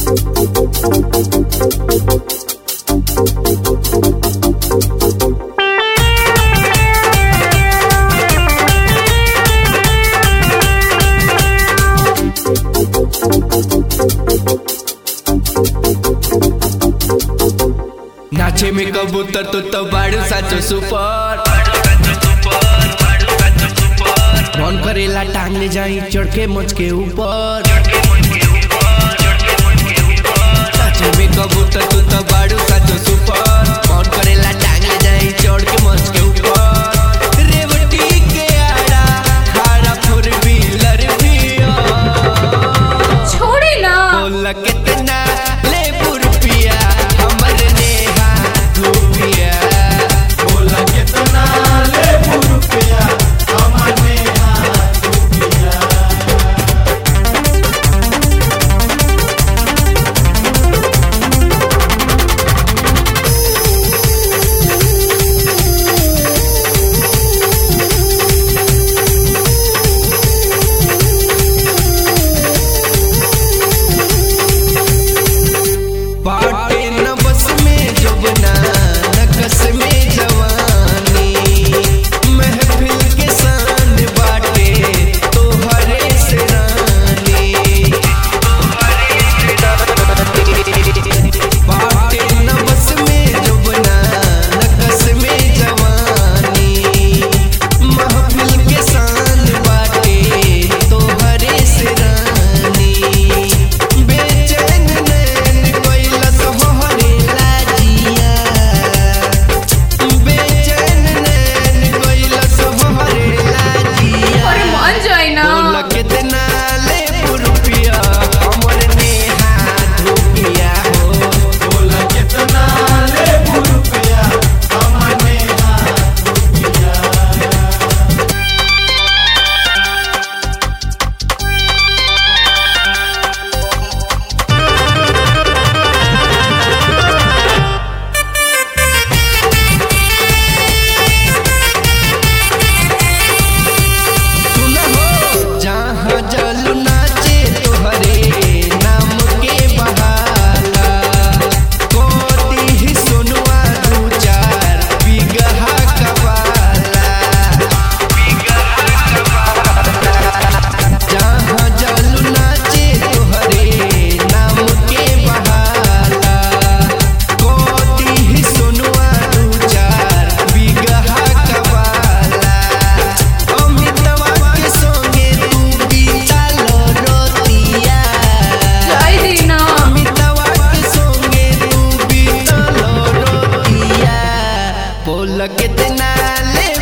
नाचे में कबूतर तो तो बाड़ू साचो सुपर मन करेला टांग ले जाई चढ़ के मच के ऊपर नाचे में कबूतर तो तो बाड़ू साचो सुपर मन करेला टांग ले जाई चढ़ के मच के ऊपर रेवटी के आड़ा खाड़ा फोर व्हीलर भी छोड़ी ना बोला कितना ले रुपया हमर नेहा रुपया बोला कितना ले रुपया हमर नेहा रुपया बाटे न बस में जबना न कस में जवानी महफिल के शान बाटे तोहरे से रानी बाटे न बस में जबना न कस में जवानी महफिल के शान बाटे तोहरे से रानी बेचैन नैन कैलस मोहरे लाजिया बेचैन नैन कैलस मोहरे लाजिया अरे मान जाए ना बोला कितना ले रुपया हमर नेहा धुपिया हो बोला कितना ले रुपया हमर नेहा रुपया सुनो जहाँ जल नाचे तोहरे नाम के बहाला कोती ही सुनवा दू चार बिगहा कबाला जहाँ जल नाचे तोहरे नाम के बहाला कोती ही सुनवा दू चार बिगहा कबाला अमितवा के संगे तू बितालो रोतिया जाए दी ना अमितवा के संगे तू बितालो रोतिया बोल कितना ले